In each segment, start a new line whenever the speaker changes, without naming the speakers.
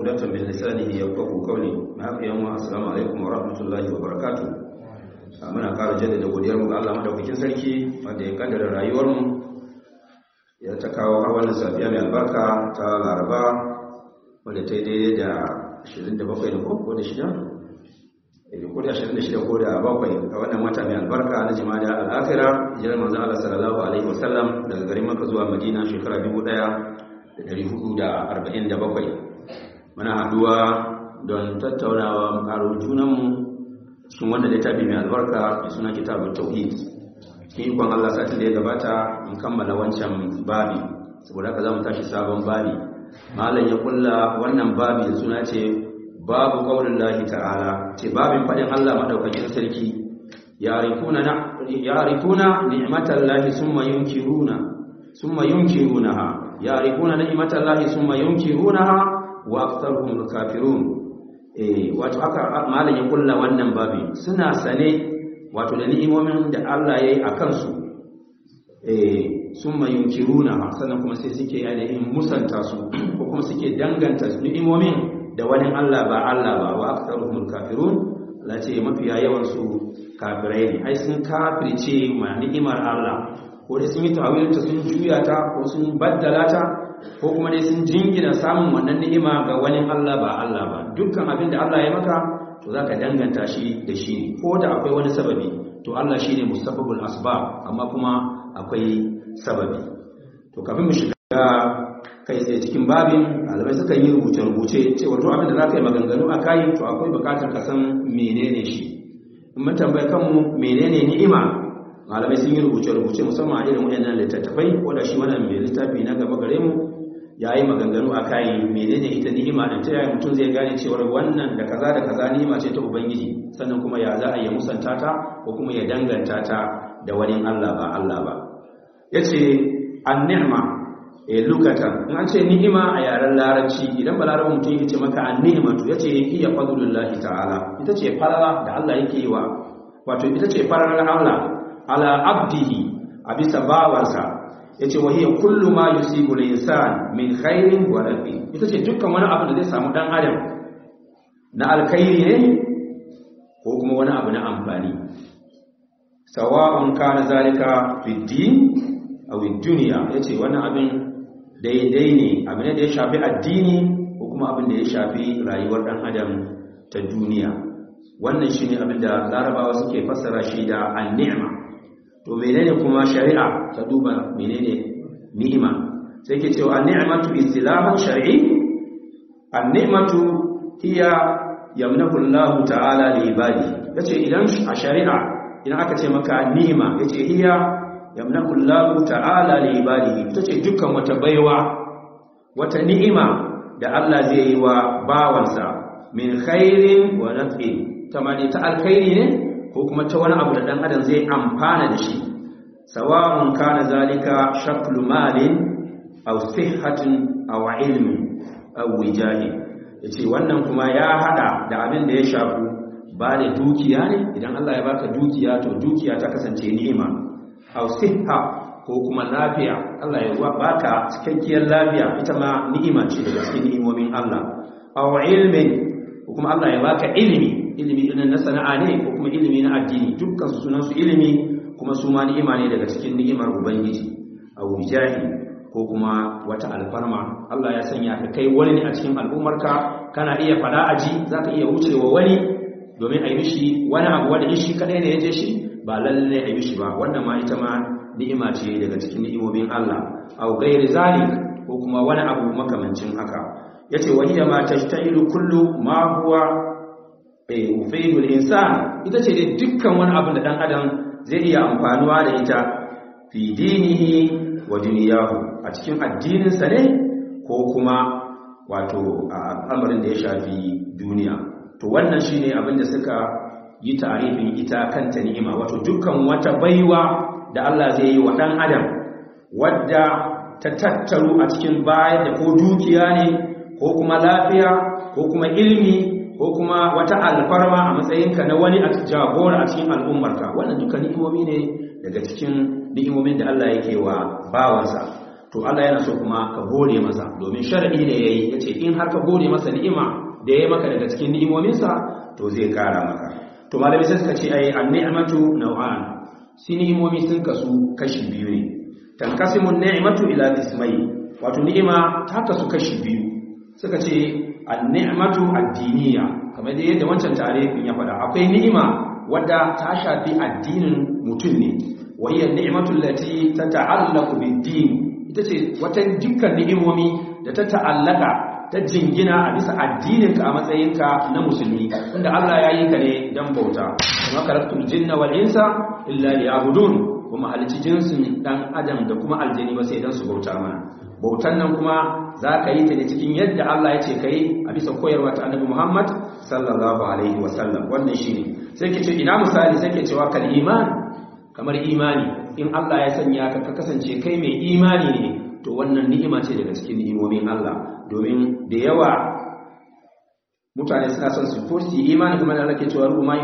uqdatan min lisanihi yafqahu qawli ma haka yan assalamu alaikum wa rahmatullahi wa barakatuh muna ƙara jaddada godiyar mu ga Allah madaukakin sarki wanda ya kaddara rayuwar mu ya ta kawo har wannan safiya mai albarka ta Laraba wanda ta yi daidai da 27 da ko da shida ko da 26 ko da bakwai a wannan wata mai albarka na jima'a al-akhirah hijirar manzon Allah sallallahu alaihi wasallam daga garin Makka zuwa Madina shekara 1447 muna haduwa don tattaunawa mu karo junanmu cikin wanda littafi mai albarka mai suna kitabun tauhid cikin ikon Allah satin da ya gabata in kammala wancan babi saboda haka za mu tashi sabon babi malam ya kulla wannan babi da suna ce babu qaulin lahi ta'ala ce babin fadin Allah madaukakin sarki yarifuna na yarifuna ni'matal lahi summa yunkiruna summa yunkirunaha yarifuna ni'matal lahi summa yunkirunaha wa aktharuhum kafirun eh wato haka malam ya kulla wannan babi suna sane wato da ni'imomin da Allah yayi akan su eh summa yunkiruna sannan kuma sai suke ainihin musanta su ko kuma suke danganta su ni'imomin da wani Allah ba Allah ba wa aktharuhum kafirun Allah ce mafiya yawan su kafirai ne ai sun kafirce ma ni'imar Allah ko dai sun yi tawilinta sun juya ta ko sun baddala ta ko kuma dai sun jingina samun wannan ni'ima ga wani Allah ba Allah ba dukkan abin da Allah ya maka to zaka danganta shi da shi ko da akwai wani sababi to Allah shine musabbabul asbab amma kuma akwai sababi to kafin mu shiga kai tsaye cikin babin alamai suka yi rubuce-rubuce cewa to abin da zaka yi maganganu a kai to akwai bukatar ka san menene shi in mun tambaye kanmu menene ni'ima malamai sun yi rubuce-rubuce musamman a irin waɗannan littattafai ko da shi wannan mai littafi na gaba gare mu ya yi maganganu a kayi menene ita ni'ima da ta yaya mutum zai gane cewar wannan da kaza da kaza ni'ima ce ta ubangiji sannan kuma ya za a yi musanta ta ko kuma ya danganta ta da wani Allah ba Allah ba yace an-ni'ma e lukata in an ce ni'ima a yaren larabci idan ba larabin mutum yake ce maka an-ni'ma to yace hiya fadlullahi ta'ala ita ce farala da Allah yake yi wa wato ita ce faralar Allah ala abdihi a bisa bawansa ya ce wahiyar kullu ma yusibu insan min khairin wa rafi ita ce dukkan wani abu da zai samu dan adam na alkhairi ne ko kuma wani abu na amfani sawa'un kana zalika fi din aw dunya yace wannan abin daidai ne abin da ya shafi addini ko kuma abin da ya shafi rayuwar dan adam ta duniya wannan shine abin da larabawa suke fassara shi da an-ni'ma to menene kuma shari'a ta duba menene ni'ima sai ke cewa an-ni'matu istilahan shar'i an-ni'matu hiya yamnahu Allah ta'ala li ibadi yace idan a shari'a idan aka ce maka ni'ima yace hiya yamnahu Allah ta'ala li ibadi tace dukkan wata baiwa wata ni'ima da Allah zai yi wa bawansa min khairin wa naf'in tamani ta alkhairi ne ko kuma ta wani abu da dan adam zai amfana da shi sawa'un kana zalika shaklu malin aw sihhatin aw ilmin aw wijahi yace wannan kuma ya hada da abin da ya shafu ba da dukiya ne idan Allah ya baka dukiya to dukiya ta kasance ni'ima aw sihha ko kuma lafiya Allah ya baka cikakkiyar lafiya ita ma ni'ima ce daga cikin ni'imomin Allah aw ilmin ko kuma Allah ya baka ilimi ilimi ɗin na sana'a ne ko kuma ilimi na addini dukkan su sunan su ilimi kuma su ma ni'ima ne daga cikin ni'imar ubangiji a wujahi ko kuma wata alfarma Allah ya sanya ka kai wani ne a cikin al'ummarka kana iya fada aji zaka iya wucewa wani domin a yi mishi wani abu wanda shi kadai ne ya je shi ba lalle a yi mishi ba wannan ma ita ma ni'ima ce daga cikin ni'imomin Allah au gairi zalik ko kuma wani abu makamancin haka yace wa hiya ma tashtahilu kullu ma huwa ufaidul insan ita ce dai dukkan wani abin da dan adam zai iya amfanuwa da ita fi dinihi wa duniyahu a cikin addininsa ne ko kuma wato al'amarin da ya shafi duniya to wannan shine abin da suka yi tarifin ita kanta ni'ima wato dukkan wata baiwa da Allah zai yi wa dan adam wadda ta tattaru a cikin bayan da ko dukiya ne ko kuma lafiya ko kuma ilmi ko kuma wata alfarma a matsayinka na wani jagora a cikin al'ummarka wannan duka ni'imomi ne daga cikin ni'imomin da Allah yake wa bawansa to Allah yana so kuma ka gode masa domin shar'i ne yayi yace in har ka gode masa ni'ima da yayi maka daga cikin ni'imominsa to zai kara maka to malami sai suka ce ai an-ni'matu naw'an shi ni'imomi sun kasu kashi biyu ne tankasimu an-ni'matu ila ismai wato ni'ima ta kasu kashi biyu suka ce an-ni'matu ad-diniya kamar da yadda wancan tarihin ya faɗa akwai ni'ima wadda ta shafi addinin mutum ne wa hiya an-ni'matu allati tata'allaqu bid-din ita ce wata dukkan ni'imomi da ta ta'allaka ta jingina a bisa addininka a matsayinka na musulmi inda Allah ya yi ka ne don bauta kuma karaktul jinna wal insa illa liya'budun kuma halici jinsin dan adam da kuma aljini ba sai dan su bauta mana bautan nan kuma za ka yi ta ne cikin yadda Allah ya ce ka yi a bisa koyarwa ta annabi Muhammad sallallahu alaihi wasallam wannan shine sai ke ce ina misali sai ke cewa kal iman kamar imani in Allah ya sanya ka ka kasance kai mai imani ne to wannan ni'ima ce daga cikin ni'imomin Allah domin da yawa mutane suna son su furti imani kuma da ke cewa ruba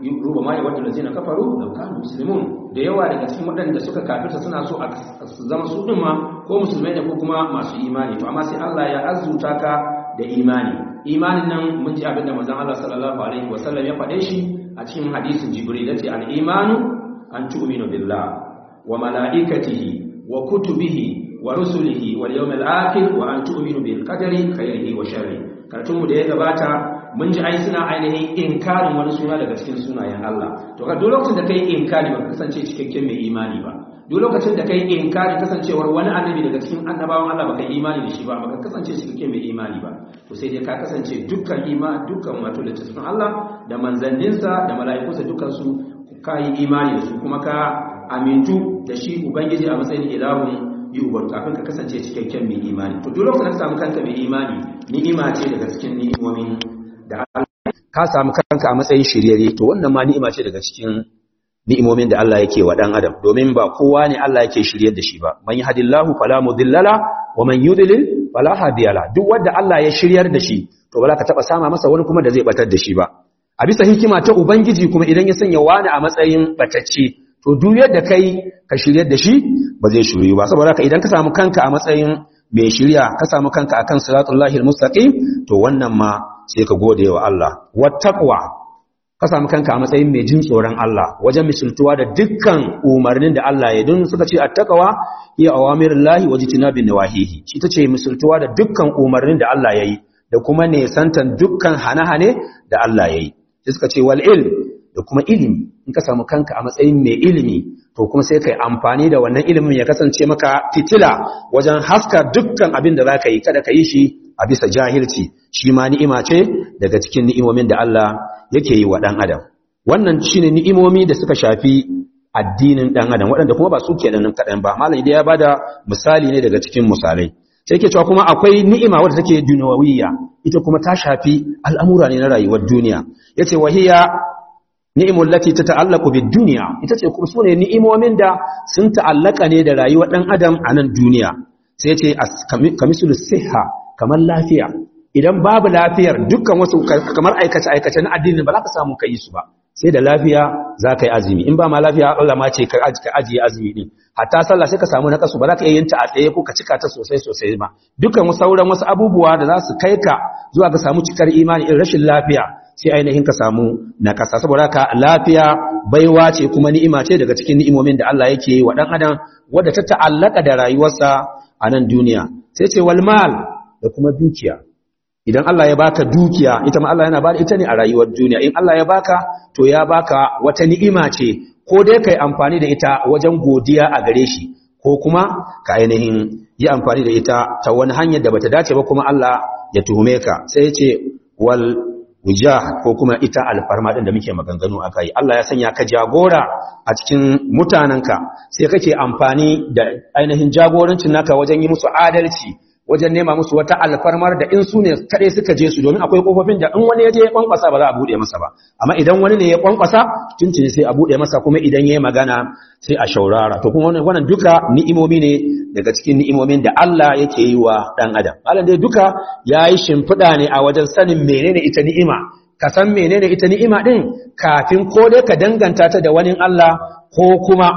ma ya wadda lazina kafaru da kanu muslimun da yawa daga cikin waɗanda suka kafirta suna so a zama su ɗin ma ko musulmai ne ko kuma masu imani to amma sai Allah ya azuta ka da imani imanin nan mun ji abin da manzon Allah sallallahu alaihi wasallam ya faɗe shi a cikin hadisin Jibril yace al-imanu an tu'minu billah wa malaikatihi wa kutubihi wa rusulihi wal yawmil akhir wa an tu'minu bil qadari khairihi wa sharrihi karatun mu da ya gabata mun ji ai suna ainihin inkarin wani suna daga cikin sunayen Allah to ka duk lokacin da kai inkari ba kasance cikakken mai imani ba duk lokacin da kai inkari kasancewar wani annabi daga cikin annabawan Allah baka imani da shi ba baka kasance cikakken mai imani ba to sai dai ka kasance dukkan imani dukkan wato littattafan Allah da manzanninsa da mala'ikunsa dukkan su ka yi imani da su kuma ka amintu da shi ubangiji a matsayin ilahun yi ubar kafin ka kasance cikakken mai imani to duk lokacin da ka samu kanka mai imani ni'ima ce daga cikin ni'imomin da Allah ka samu kanka a matsayin shiryayye to wannan ma ni'ima ce daga cikin ni'imomin da Allah yake wa dan adam domin ba kowa ne Allah yake shiryar da shi ba man yahdillahu fala mudillala wa man yudlil fala hadiyala duk wanda Allah ya shiryar da shi to ba za ka taba sama masa wani kuma da zai batar da shi ba a bisa hikima ta ubangiji kuma idan ya sanya wani a matsayin batacce to duk yadda kai ka shiryar da shi ba zai shiryu ba saboda haka idan ka samu kanka a matsayin mai shirya ka samu kanka akan siratullahi almustaqim to wannan ma sai ka gode wa Allah wattaqwa ka samu kanka a matsayin mai jin tsoron Allah wajen misaltuwa da dukkan umarnin da Allah ya dun suka ce attaqwa hiya awamirullahi wa jitinabin nawahihi shi tace misaltuwa da dukkan umarnin da Allah yayi da kuma ne santan dukkan hane-hane da Allah yayi sai suka ce wal ilm da kuma ilimi in ka samu kanka a matsayin mai ilimi to kuma sai kai amfani da wannan ilimin ya kasance maka fitila wajen haska dukkan abin da zaka yi kada ka yi shi a bisa jahilci shi ma ni'ima ce daga cikin ni'imomin da Allah yake yi wa dan adam wannan shine ni'imomi da suka shafi addinin dan adam waɗanda kuma ba su kenan kaɗan ba malam idan ya bada misali ne daga cikin misalai sai yake cewa kuma akwai ni'ima wadda take dunawiyya ita kuma ta shafi al'amura ne na rayuwar duniya yace wahiya ni'imul lati tata'allaqu bid-dunya ita ce kuma sune ni'imomin da sun ta'allaka ne da rayuwar dan adam a nan duniya sai yace kamisul siha kamar lafiya idan babu lafiyar dukkan wasu kamar aikace aikace na addini ba za ka samu kai su ba sai da lafiya za ka yi azumi in ba ma lafiya Allah ma ce ka ajiye azumi din hatta sallah sai ka samu na kasu ba za ka iya yin ta a tsaye ko ka cika ta sosai sosai ba dukkan sauran wasu abubuwa da za su kai ka zuwa ka samu cikar imani in rashin lafiya sai ainihin ka samu na kasa saboda haka lafiya baiwa ce kuma ni'ima ce daga cikin ni'imomin da Allah yake yi wa dan adam wadda ta ta'allaka da rayuwarsa a nan duniya sai ce wal mal da kuma dukiya idan Allah ya baka dukiya ita ma Allah yana bada ita ne a rayuwar duniya in Allah ya baka to ya baka wata ni'ima ce ko dai kai amfani da ita wajen godiya a gare shi ko kuma ka ainihin yi amfani da ita ta wani hanyar da bata dace ba kuma Allah ya tuhume ka sai ya ce wal wujah ko kuma ita alfarma din da muke maganganu akai Allah ya sanya ka jagora a cikin mutananka sai kake amfani da ainihin jagorancin naka wajen yi musu adalci wajen nema musu wata alfarmar da in su ne kaɗai suka je su domin akwai ƙofofin da in wani ya je ya kwankwasa ba za a buɗe masa ba amma idan wani ne ya kwankwasa tuntuni sai a buɗe masa kuma idan ya yi magana sai a shaurara to kuma wannan duka ni'imomi ne daga cikin ni'imomin da Allah yake yi wa ɗan adam Allah dai duka ya yi shimfiɗa ne a wajen sanin menene ita ni'ima ka san menene ita ni'ima ɗin kafin ko dai ka danganta ta da wani Allah ko kuma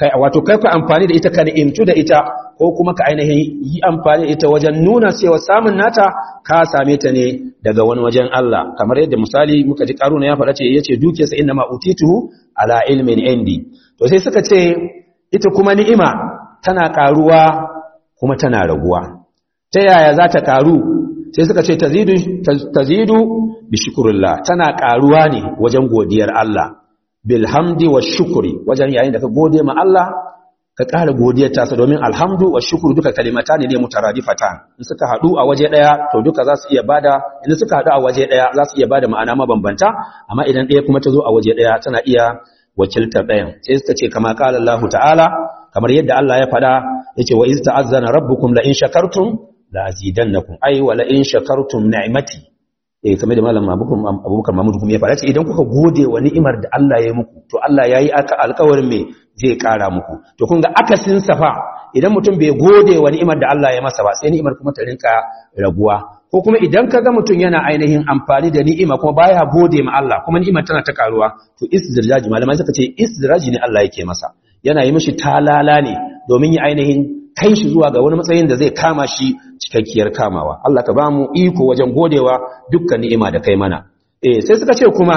kai wato kai ka amfani da ita ka ni'imtu da ita ko kuma ka ainihin yi amfani da ita wajen nuna cewa samun nata ka same ta ne daga wani wajen Allah kamar yadda misali muka ji karuna ya faɗa ce yace dukiyarsa inna ma utituhu ala ilmin indi to sai suka ce ita kuma ni'ima tana karuwa kuma tana raguwa ta yaya za ta karu sai suka ce tazidu tazidu bi shukrillah tana karuwa ne wajen godiyar Allah bil hamdi wa shukri wajen yayin da ka gode ma Allah ka ƙara godiyar tasa domin alhamdu wa shukru duka kalimata ne ne mutaradifatan in suka haɗu a waje ɗaya to duka za su iya bada idan suka haɗu a waje ɗaya za su iya bada ma'ana mabambanta amma idan ɗaya kuma ta zo a waje ɗaya tana iya wakiltar ɗayan sai suka ce kama qala Allah ta'ala kamar yadda Allah ya faɗa yace wa iz ta'azzana rabbukum la in shakartum la azidannakum ay wa la in shakartum ni'mati eh kamar da malam abubakar mahmud kuma ya faɗa ce idan kuka gode wa ni'imar da Allah ya yi muku to Allah ya yi aka alkawarin me zai ƙara muku to kun ga akasin safa idan mutum bai gode wa ni'imar da Allah ya masa ba sai ni'imar kuma ta rinka raguwa ko kuma idan ka ga mutum yana ainihin amfani da ni'ima kuma baya gode ma Allah kuma ni'imar tana ta karuwa to istidraji malamai suka ce istidraji ne Allah yake masa yana yi mishi talala ne domin ya ainihin kai shi zuwa ga wani matsayin da zai kama shi cikakkiyar kamawa Allah ka ba mu iko wajen godewa dukkan ni'ima da kai mana eh sai suka ce kuma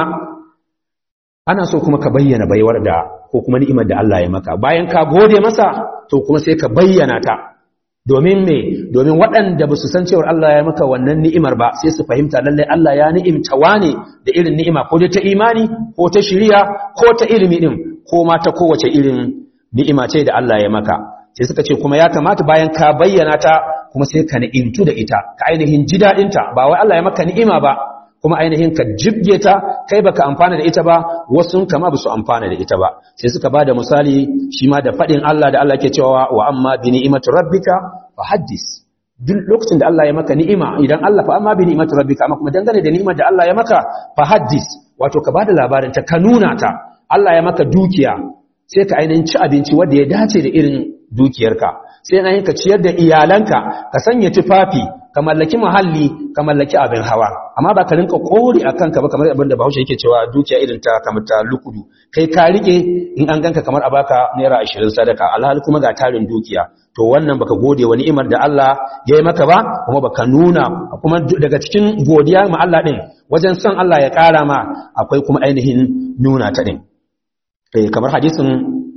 ana so kuma ka bayyana baiwar da ko kuma ni'imar da Allah ya maka bayan ka gode masa to kuma sai ka bayyana ta domin me domin waɗanda ba su san cewar Allah ya maka wannan ni'imar ba sai su fahimta lallai Allah ya ni'imta wane da irin ni'ima ko dai ta imani ko ta shiriya ko ta ilimi din ko ma ta kowace irin ni'ima ce da Allah ya maka sai suka ce kuma ya kamata bayan ka bayyana ta kuma sai ka ni'imtu da ita ka ainihin ji daɗinta ba wai Allah ya maka ni'ima ba kuma ainihin ka jibge ta kai baka amfana da ita ba wasu kama ba su amfana da ita ba sai suka ba da misali shi ma da faɗin Allah da Allah ke cewa wa amma bi ni'imati rabbika fa haddis duk lokacin da Allah ya maka ni'ima idan Allah fa amma bi ni'imati rabbika amma kuma dangane da ni'imar da Allah ya maka fa haddis wato ka bada labarin ta ka nuna ta Allah ya maka dukiya sai ka ainihin ci abinci wanda ya dace da irin dukiyarka sai na ka ciyar da iyalanka ka sanya tufafi ka mallaki muhalli ka mallaki abin hawa amma ba ka rinka kori a kanka ba kamar abin da bahaushe yake cewa dukiya irin ta kamar ta lukudu kai ka rike in an ganka kamar a baka naira ashirin sadaka alhali kuma ga tarin dukiya to wannan baka gode wa ni'imar da Allah ya yi maka ba kuma baka nuna kuma daga cikin godiya ma Allah din wajen son Allah ya ƙara ma akwai kuma ainihin nuna ta din kamar hadisin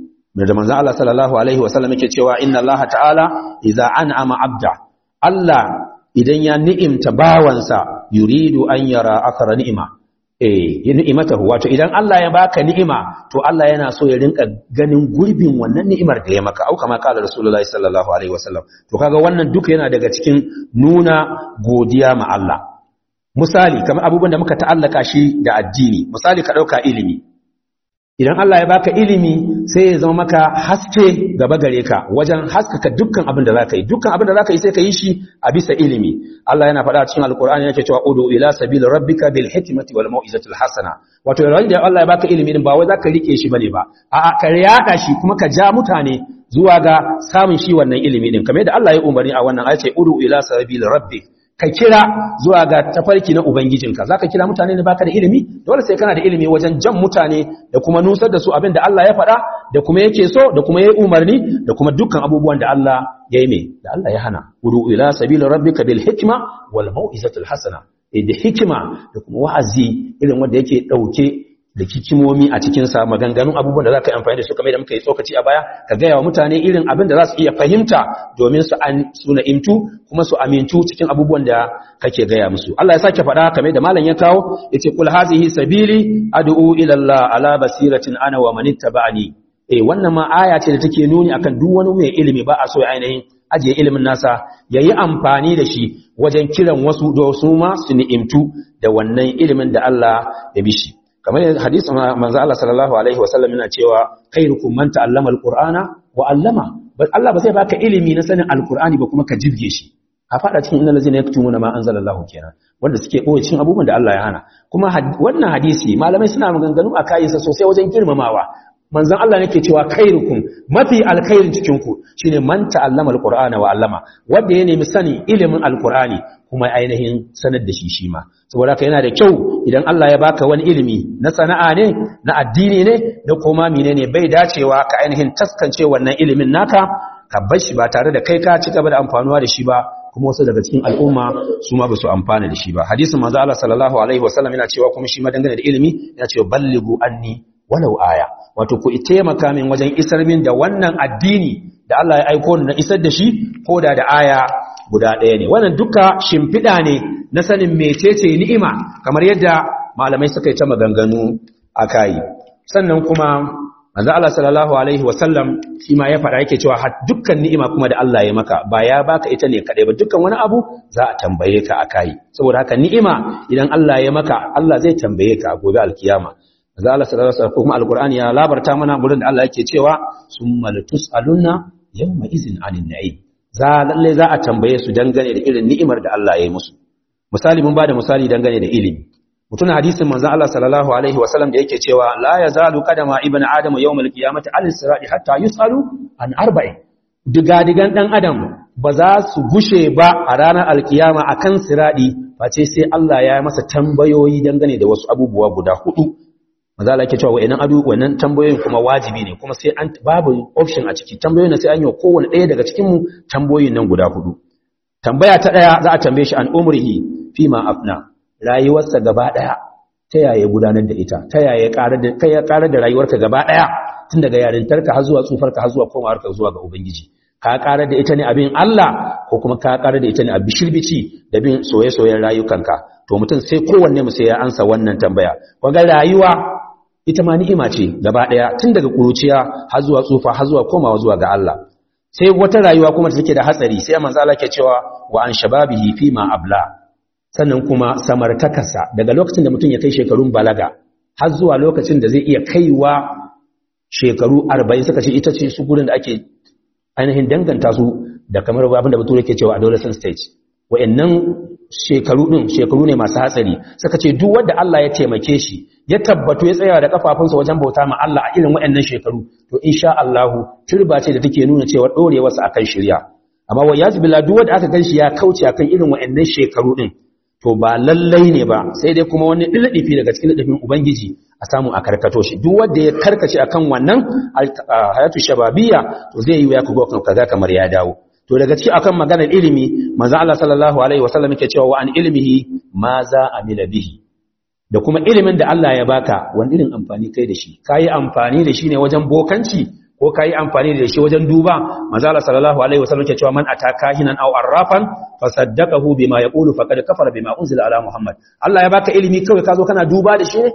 da manzo Allah sallallahu alaihi wasallam yake cewa inna Allah ta'ala idza an'ama 'abda Allah idan ya ni'imta bawansa yuridu an yara akara ni'ima eh ni'imatahu wato idan Allah ya baka ni'ima to Allah yana so ya rinka ganin gurbin wannan ni'imar da ya maka au kama kala rasulullahi sallallahu alaihi wasallam to kaga wannan duka yana daga cikin nuna godiya ma Allah misali kamar abubuwan da muka ta'allaka shi da addini misali ka dauka ilimi idan Allah ya baka ilimi sai ya zama maka haske gaba gare ka wajen haskaka dukkan abin da zaka yi dukkan abin da zaka yi sai ka yi shi a bisa ilimi Allah yana faɗa cikin alkur'ani yake cewa udu ila sabil rabbika bil hikmati wal mau'izatil hasana wato yayin da Allah ya baka ilimi din ba wai zaka rike shi bane ba a'a ka yada shi kuma ka ja mutane zuwa ga samun shi wannan ilimi din kamar yadda Allah ya umarni a wannan ayace udu ila sabil rabbik ka kira zuwa ga tafarki na ubangijinka zaka kira mutane ne baka da ilimi dole sai kana da ilimi wajen jan mutane da kuma nusar da su abin da Allah ya faɗa da kuma yake so da kuma yayi umarni da kuma dukkan abubuwan da Allah ya yi me da Allah ya hana udu ila sabil rabbika bil hikma wal mau'izatil hasana da hikima da kuma wa'azi irin wanda yake dauke da kikimomi a cikinsa maganganun abubuwan da za ka yi amfani da su kamar da muka yi tsokaci a baya ka gaya wa mutane irin abin da za su iya fahimta domin su an suna imtu kuma su amintu cikin abubuwan da kake gaya musu Allah ya sake faɗa kamar da malam ya kawo yace kul hazihi sabili ad'u ila Allah ala basiratin ana wa man ittaba'ani eh wannan ma aya ce da take nuni akan duk wani mai ilimi ba a so ainihin ajiye ilimin nasa yayi amfani da shi wajen kiran wasu da su ma su ni'imtu da wannan ilimin da Allah ya bishi kamar hadisin manzo Allah sallallahu alaihi wasallam yana cewa khairukum man ta'allama alqur'ana wa 'allama Allah ba zai baka ilimi na sanin alqur'ani ba kuma ka jibge shi ka fada cikin innal ladzina yaktumuna ma anzalallahu kenan wanda suke boye cikin abubuwan da Allah ya hana kuma wannan hadisi malamai suna maganganu a kayinsa sosai wajen girmamawa manzon Allah nake cewa khairukum mafi alkhairin cikin ku shine man ta'allama alqur'ana wa 'allama wanda ya nemi sani ilimin alqur'ani kuma ainihin sanar da shi shi ma saboda haka yana da kyau idan Allah ya baka wani ilimi na sana'a ne na addini ne na koma menene bai dacewa ka ainihin taskance wannan ilimin naka ka bar shi ba tare da kai ka ci gaba da amfanuwa da shi ba kuma wasu daga cikin al'umma su ma ba su amfana da shi ba hadisin manzo Allah sallallahu alaihi wasallam yana cewa kuma shi ma dangane da ilimi yana cewa ballighu anni walau aya wato ku taimaka min wajen isar min da wannan addini da Allah ya aiko ni na isar da shi ko da da aya guda ɗaya ne wannan duka shimfiɗa ne na sanin mecece ni'ima kamar yadda malamai suka yi ta maganganu a kayi sannan kuma manzo Allah sallallahu alaihi wasallam shi ma ya faɗa yake cewa dukkan ni'ima kuma da Allah ya maka ba ya baka ita ne kadai ba dukkan wani abu za a tambaye ka akai saboda haka ni'ima idan Allah ya maka Allah zai tambaye ka gobe alkiyama manzo Allah sallallahu alaihi wasallam kuma alqur'ani ya labarta mana gurin da Allah yake cewa summa latus'alunna yawma izin anin na'im za lalle za a tambaye su dangane da irin ni'imar da Allah ya yi musu misali mun bada misali dangane da ilimi mutuna hadisin manzon Allah sallallahu alaihi wasallam da yake cewa la yazalu qadama ibnu adam yawm alqiyamati al sirati hatta yusalu an arba'in digadigan dan adam ba za su gushe ba a ranar alkiyama akan siradi face sai Allah ya yi masa tambayoyi dangane da wasu abubuwa guda hudu maza Allah yake cewa wa'annan abu wannan tambayoyin kuma wajibi ne kuma sai an babu option a ciki tambayoyin sai an yi kowanne ɗaya daga cikin mu tambayoyin nan guda hudu tambaya ta ɗaya za a tambaye shi an umrihi fima afna rayuwarsa gaba ɗaya ta yaya gudanar da ita ta yaya ƙarar da kai ya ƙarar da rayuwarka gaba ɗaya tun daga yarintarka har zuwa tsufarka har zuwa komawarka zuwa ga ubangiji ka ƙarar da ita ne abin Allah ko kuma ka ƙarar da ita ne abin shirbici da bin soye-soyen rayukanka to mutum sai kowanne mu sai ya ansa wannan tambaya kwaga rayuwa ita ma ni'ima ce gaba ɗaya tun daga ƙuruciya har zuwa tsufa har zuwa komawa zuwa ga Allah sai wata rayuwa kuma take da hatsari sai manzo Allah ke cewa wa an shababihi fi ma abla sannan kuma samartakarsa daga lokacin da mutum ya kai shekarun balaga har zuwa lokacin da zai iya kaiwa shekaru 40 suka ce ita ce su gurin da ake ainihin danganta su da kamar abin da bature ke cewa adolescent stage wa'annan shekaru din shekaru ne masu hatsari suka ce duk wanda Allah ya taimake shi ya tabbatu ya tsaya da kafafunsa wajen bauta ma Allah a irin wa'annan shekaru to insha Allah turba ce da take nuna cewa dorewarsa akan shirya amma wa yazbillah duk wanda aka ganshi ya kauce akan irin wa'annan shekaru din to ba lallai ne ba sai dai kuma wani diladifi daga cikin ladafin ubangiji a samu a karkato shi duk wanda ya karkace akan wannan hayatu shababiyya to zai yi ya kugo kaza kamar ya dawo to daga ciki akan maganar ilimi manzo Allah sallallahu alaihi wasallam yake cewa wa an ilmihi ma za amila bihi da kuma ilimin da Allah ya baka wani irin amfani kai da shi kai amfani da shi ne wajen bokanci ko kai amfani da shi wajen duba manzo Allah sallallahu alaihi wasallam yake cewa man ataka hinan aw arrafan fasaddaqahu bima yaqulu faqad kafara bima unzila ala muhammad Allah ya baka ilimi kawai ka zo kana duba da shi ne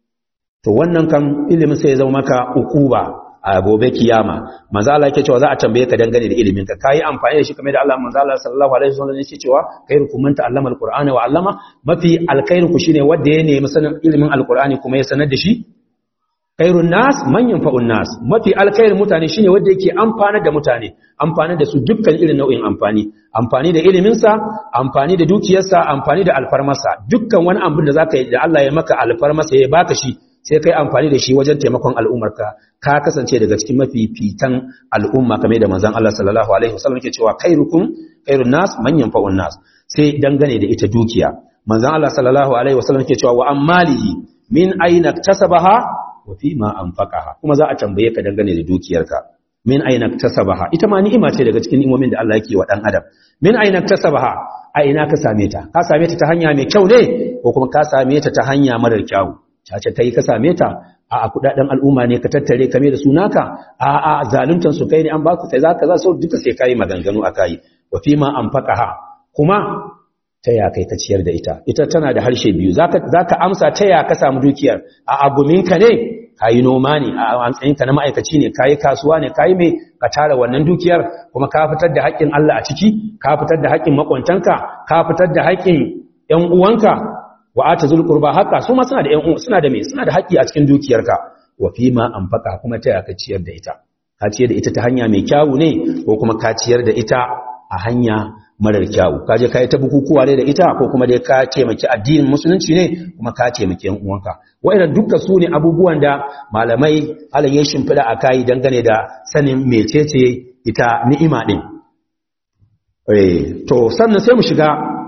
to wannan kan ilimin sai ya zama maka ukuba a gobe kiyama manzo Allah yake cewa za a tambaye ka dangane da ilimin ka kai amfani da shi kamar da Allah manzo Allah sallallahu alaihi wasallam yake cewa khairukum man ta'allama alqur'ana wa 'allama mafi alkhairu ku shine wanda ya nemi sanin ilimin alqur'ani kuma ya sanar da shi khairun nas man yanfa'un nas mafi alkhairin mutane shine wanda yake amfana da mutane amfani da su dukkan irin nau'in amfani amfani da ilimin sa amfani da dukiyarsa amfani da alfarmarsa dukkan wani abin da zaka yi da Allah ya maka alfarmarsa ya baka shi sai kai amfani da shi wajen taimakon al'ummarka ka kasance daga cikin mafifitan al'umma kamar da manzon Allah sallallahu alaihi wasallam yake cewa khairukum khairun nas man yanfa'un nas sai dangane da ita dukiya manzon Allah sallallahu alaihi wasallam yake cewa wa ammalihi min aina tasabaha wa fi ma anfaqaha kuma za a tambaye ka dangane da dukiyarka min aina tasabaha ita ma ni'ima ce daga cikin ni'imomin da Allah yake wa dan adam min aina tasabaha a ina ka same ta ka same ta ta hanya mai kyau ne ko kuma ka same ta ta hanya marar kyau cace kai ka same ta a kudaden al'umma ne ka tattare kame da sunaka a a zaluntan su kai ne an ba ku sai zaka za su duka sai kai maganganu akai wa fi ma anfaqaha kuma ta ya kai ka ciyar da ita ita tana da harshe biyu zaka zaka amsa ta ya ka samu dukiyar a aguminka ne kayi noma ne a matsayinka na ma'aikaci ne kayi kasuwa ne kayi mai ka tara wannan dukiyar kuma ka fitar da haƙƙin Allah a ciki ka fitar da haƙƙin makwantanka ka fitar da haƙƙin ƴan uwanka wa ata zul qurba haqa su ma suna da ƴan suna da me suna da haƙƙi a cikin dukiyarka wa fi ma anfaqa kuma ta ya ka ciyar da ita ka ciyar da ita ta hanya mai kyawu ne ko kuma ka ciyar da ita a hanya marar kyawu ka je ka yi ta bukukuwa ne da ita ko kuma dai ka taimaki addinin musulunci ne kuma ka taimaki yan uwanka wa'annan dukkan su ne abubuwan da malamai Allah ya shimfida a kai dangane da sanin mecece ita ni'ima din eh to sannan sai mu shiga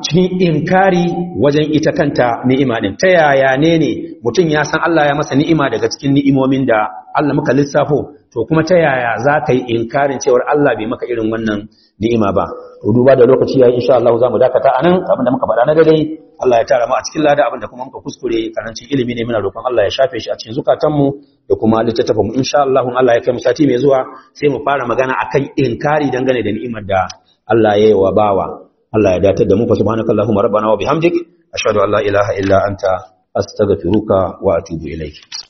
cikin inkari wajen ita kanta ni'ima din ta yaya ne ne mutum ya san Allah ya masa ni'ima daga cikin ni'imomin da Allah muka lissafo to kuma ta yaya za ka yi inkarin cewar Allah bai maka irin wannan ni'ima ba to duba da lokaci yayi insha Allah za mu dakata anan abinda muka faɗa na dai Allah ya tara mu a cikin lada abinda kuma muka kuskure karancin ilimi ne muna roƙon Allah ya shafe shi a cikin zukatanmu da kuma littattafan mu insha Allah Allah ya kai mu sati mai zuwa sai mu fara magana akan inkari dangane da ni'imar da Allah ya yi wa bawa Allah ya datar da mu fa subhanakallahumma rabbana wa bihamdik ashhadu an la ilaha illa anta astaghfiruka wa atubu ilaik